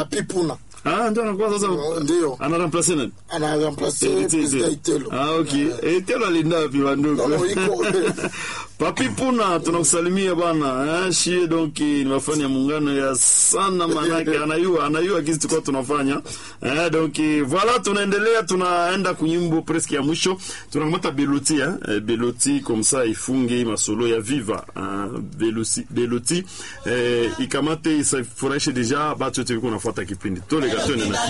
Papi Puna Ah, ndio anakuwa sasa ndio ana remplacer nani? ana remplace Eti- president Eti- Itelo. Ah, okay. Itelo alinda wapi wandugu? No, no, iko Papi Puna tunakusalimia bana. Eh, shie donc ni wafanya muungano ya sana manake anayua anayua kizi tulikuwa tunafanya. Eh, donc voilà tunaendelea tunaenda kunyimbo presque ya mwisho. Tunamata Beloti eh, eh, Beloti comme ça ifunge masolo ya Viva. Eh, Beloti Beloti eh, ikamate isafurahishe deja batu wote wiko nafuata kipindi. Tole gatone na